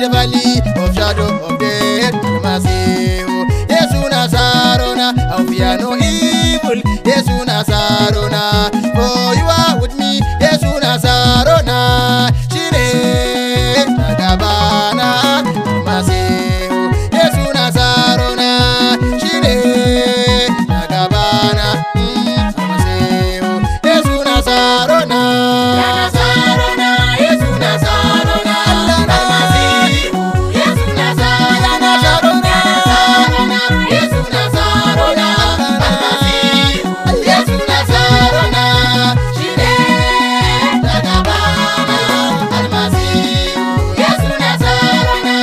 the valley of shadow of death, Almasihu. Yesu Nazarona, I fear no evil. Yesu Nazarona, for you are with me. Yesu Nazarona, shine tagabana, Almasihu. Yesu Nazarona, shine tagabana, mm, Almasihu. Yesu Nazarona, Nazarona, Yesu Nazarona, Almasihu. Yesu Nazarona, Nazarona, Yesu Nazarona, Almasihu. Yesu Nazarona, shine tagabana, Almasihu. Yesu Nazarona,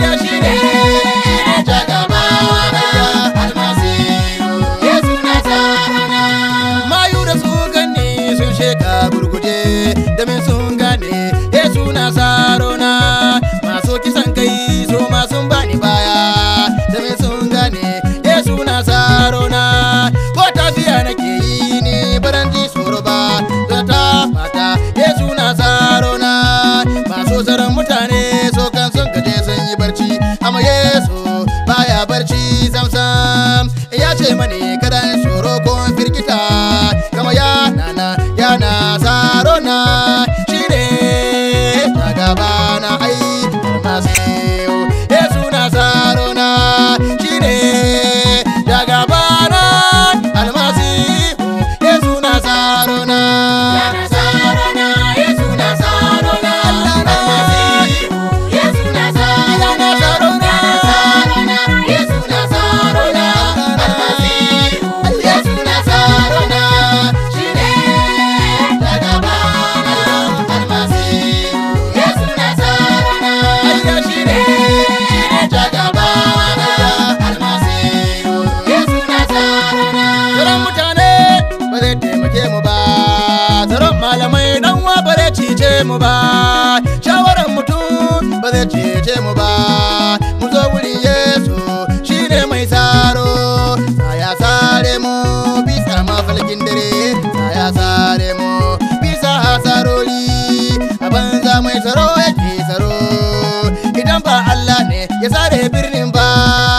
shine tagabana, Almasihu. Yesu Nazarona. Mayu da su gani sun sheka burguje domin sun gane Yesu Nazarona masu kisan kai su ma sun bani baya domin sun gane Yesu Nazarona ko tafiya nake yi ni baran ji tsoro ba zata mata Yesu Nazarona masu tsaron mutane so kan sun gaje sun yi barci amma Yesu baya barci samsam ya ce mani kada in tsoro ko in firgita kama ya nana ya Nazarona shine ta gaba na ai almasihu Yesu Nazarona shine ta gaba na almasihu Yesu Nazarona Nazarona Yesu Nazarona almasihu Yesu Nazarona Nazarona Yesu Nazarona almasihu Yesu Nazarona shine ta gaba na almasihu Yesu Nazarona shine shine ta gaba na almasihu Yesu Nazarona Tsaron mutane ba zai taimake mu ba Tsaron malamai dan wa ba zai cice mu ba Shawaran mutum ba zai cece mu ba Mun zo wurin Yesu shine mai tsaro Saya sare mu bisa mafalkin dare Saya sare mu bisa hasarori A banza mai tsaro yake tsaro Idan ba Allah ne ya sare birnin ba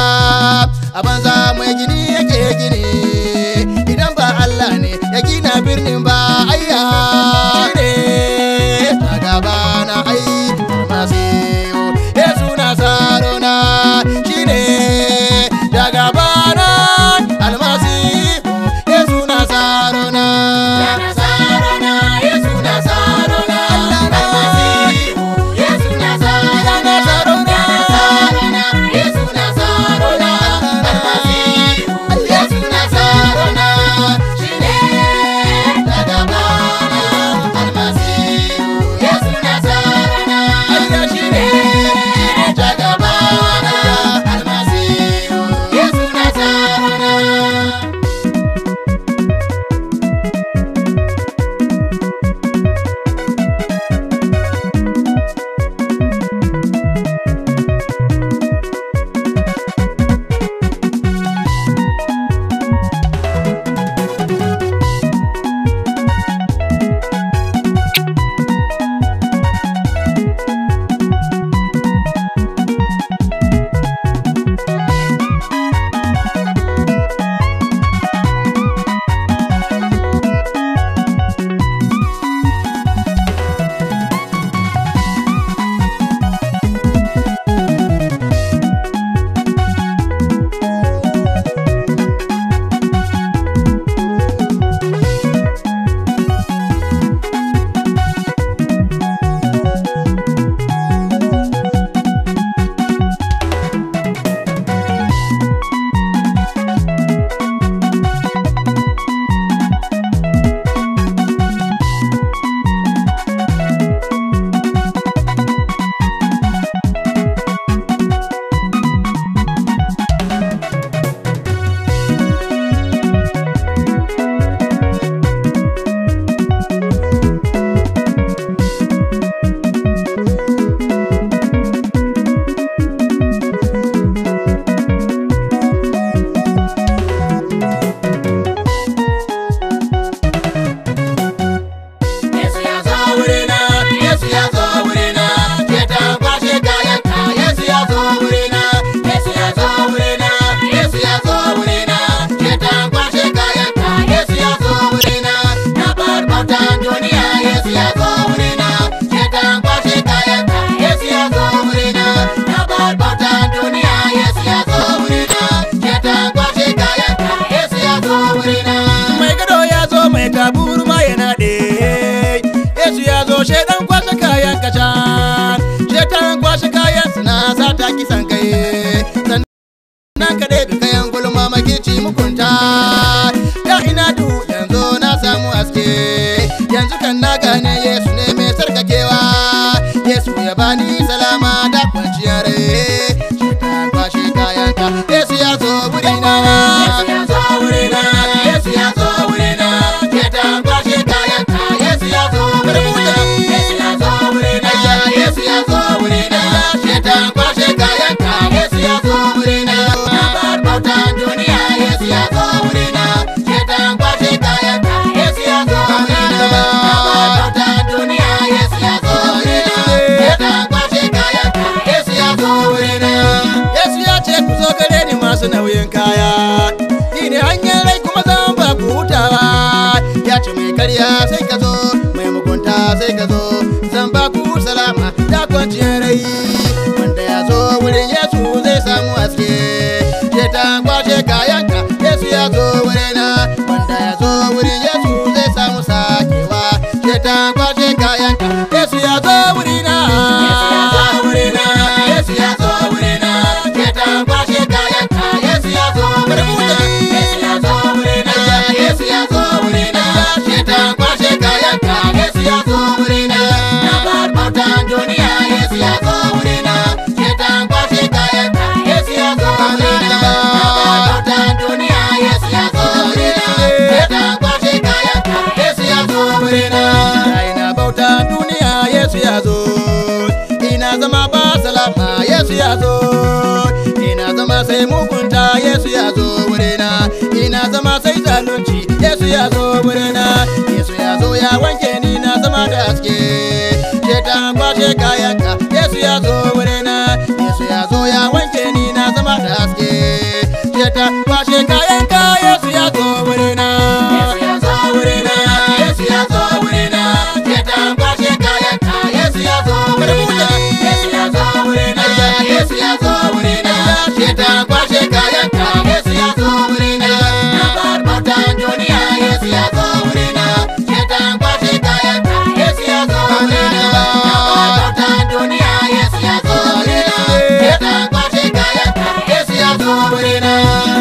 A banza mai gini yake gini Idan ba Allah ne ya gina birnin ba ayya ne ta gaba na ai almasihu Yesu Nazarona shine ta gaba na almasihu Yesu Nazarona Nazarona Yesu Nazarona almasihu Yesu Nazarona Nazarona Yesu Nazarona almasihu kisan kai sannan ka ɗebe kayan gulma makici mukunta da ina duhu yanzu na samu haske yanzu kan na gane yesu ne mai sarkakewa yesu ya bani salama da kwanciyar rai shekara kwashe kayanka yesu ya zo wurina yesu ya zo wurina yesu ya zo wurina shekara kwashe kayanka yesu ya zo wurina yesu ya zo wurina yesu ya zo wurina shekara kwashe kayanka yesu ya zo wurina na bar bautan duniya yesu ya zo wurina shekara kwashe kayanka yesu ya zo wurina na bar bautan duniya yesu ya zo wurina shekara kwashe kayanka yesu ya zo wurina yesu ya ce ku zo gare ni masu nauyin kaya ni ne hanyar rai kuma zan ba ku hutawa ya ce mai karya sai ka zo mai mugunta sai ka zo zan ba ku salama da kwanciyar rai wanda ya zo wurin yesu zai samu haske je ta kwashe kayanka yesu ya zo wurina wanda ya zo wurin yesu zai samu sakewa je ta kwashe kayanka yesu ya zo wurina yesu ya zo wurina yesu ya zo wurina je ta kwashe kayanka yesu ya zo wurina yesu ya zo wurina yesu ya zo wurina je ta kwashe kayanka yesu ya zo wurina na bar bautan duniya yesu ya zo wurina je ta kwashe kayanka yesu ya zo wurina na bar bautan duniya yesu ya zo wurina je ta kwashe kayanka yesu ya zo wurina ina bautan duniya yesu ya zo ina zama ba salama yesu ya zo ina zama sai mugunta yesu ya zo wurina ina zama sai zalunci yesu ya zo wurina yesu ya zo ya wanke ni na zama da haske je ta kwashe kayanka yesu ya zo wurina yesu ya zo ya wanke ni na zama da haske je ta kwashe kayanka yesu ya zo wurina yesu ya zo wurina yesu ya zo wurina je ta kwashe kayanka yesu ya zo wurina yesu ya zo wurina yesu ya zo wurina je ta kwashe kayanka yesu ya zo wurina na bar bautan duniya yesu ya zo wurina je ta kwashe kayanka yesu ya zo wurina na bar bautan duniya yesu ya zo wurina je ta kwashe kayanka yesu ya zo wurina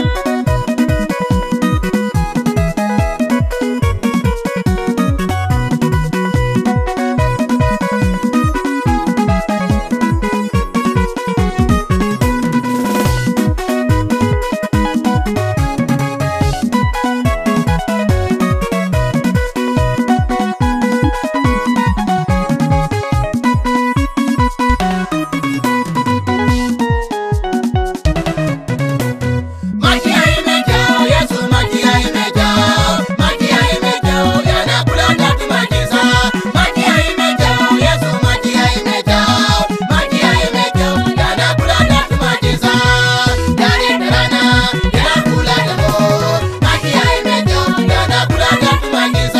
Makiyayi mai kyau, Yesu makiyayi mai kyau, makiyayi mai kyau, yana kula da tumakinsa. Makiyayi mai kyau, Yesu makiyayi mai kyau, makiyayi mai kyau, yana kula da tumakinsa. Dare da rana, yana kula da mu. Makiyayi mai kyau, yana kula da tumakinsa.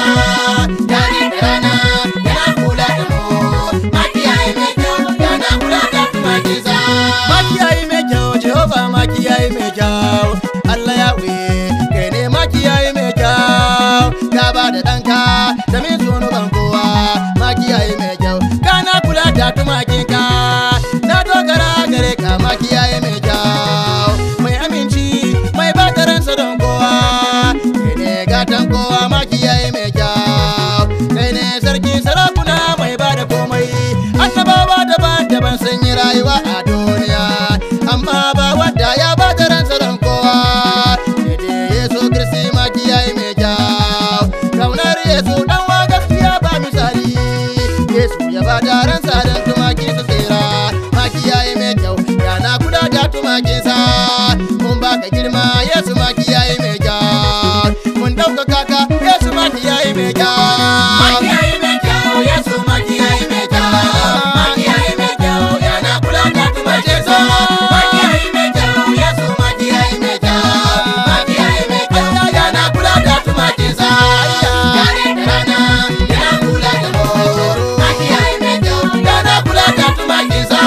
Dare da rana, yana kula da mu. Makiyayi mai kyau, yana kula da tumakinsa. Makiyayi mai kyau, Jehova makiyayi mai kyau. Allah ya kai ne makiyayi mai kyau. Ka ba da ɗanka da min zunuban kowa. Makiyayi mai kyau, kana kula da tumakinka. Na dogara gare ka makiyayi mai kyau. Mai aminci, mai ba da ransa don kowa. Kai ne gatan kowa makiyayi mai kyau. Kai ne sarki sarakuna mai ba da komai. Annabawa daban-daban sun yi rayuwa a duniya. Amma ba wadda ya ba da ransa don kowa. Daidai Yesu Kiristi makiyayi mai kyau. Kaunar Yesu dan wa gaskiya ba misali. Yesu ya ba da ransa don tumaki su tsira. Makiyayi mai kyau, yana kula da tumakinsa. Mun baka girma Yesu makiyayi mai kyau. Mun ɗaukaka ka Yesu makiyayi mai kyau. Makiyayi mai kyau, Yesu makiyayi mai kyau. Makiyayi mai kyau, yana kula da tumakinsa. Makiyayi mai kyau, Yesu makiyayi mai kyau. Makiyayi mai kyau, yana kula da tumakinsa. Dare da rana, yana kula da mu. Makiyayi mai kyau, yana kula da tumakinsa.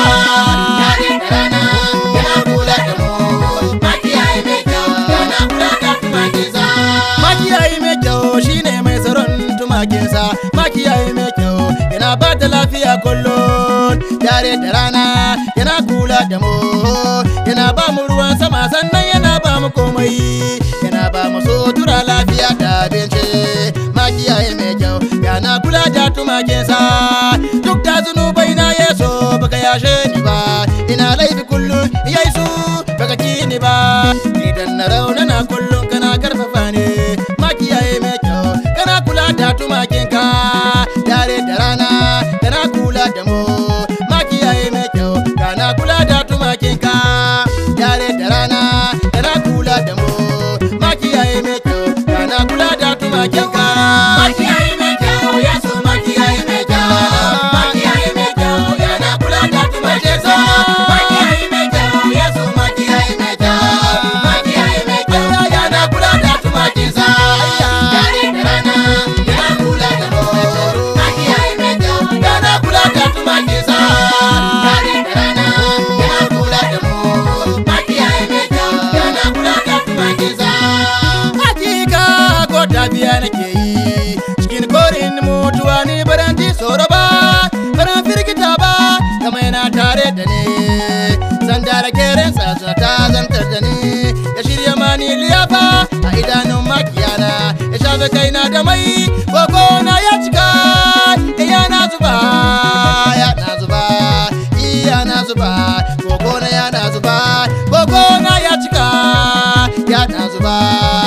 Dare da rana, yana kula da mu. Makiyayi mai kyau, yana kula da tumakinsa. Makiyayi mai kyau shine mai tsaron tumakinsa. Makiyayi mai kyau yana ba da lafiya kullum. Dare da rana yana kula da mu yana ba mu ruwan sama sannan yana ba mu komai yana ba mu sutura lafiya da abinci makiyaye mai kyau yana kula da tumakinsa duk da zunubai na yeso baka yashe ni ba ina laifi kullum yesu baka ki ni ba idan na raunana kullum kana karfafa ne makiyaye mai kyau kana kula da tumakinka dare da rana kana kula da mu makiyaye mai kyau kana kula da tumakinka dare da rana kana kula da mu makiyaye mai kyau kana kula da tumakinka Makiyayi mai kyau, Yesu makiyayi mai kyau. Makiyayi mai kyau, yana kula da tumakinsa. Makiyayi mai kyau, Yesu makiyayi mai kyau. Makiyayi mai kyau, yana kula da tumakinsa. Dare da rana, yana kula da mu. Makiyayi mai kyau, yana kula da tumakinsa. Dare da rana, yana kula da mu. Makiyayi mai kyau, yana kula da tumakinsa. hakika ko tafiya nake yi cikin korin mutuwa ni baran ji tsoro ba baran firgita ba kama yana tare da ni zan da keren sa ta zantar da ni ya shirya mani liyafa a idanun makiyana ya shafe kaina da mai koko na ya cika iya na zuba ya na zuba iya na zuba koko na ya na zuba koko na ya cika ya na zuba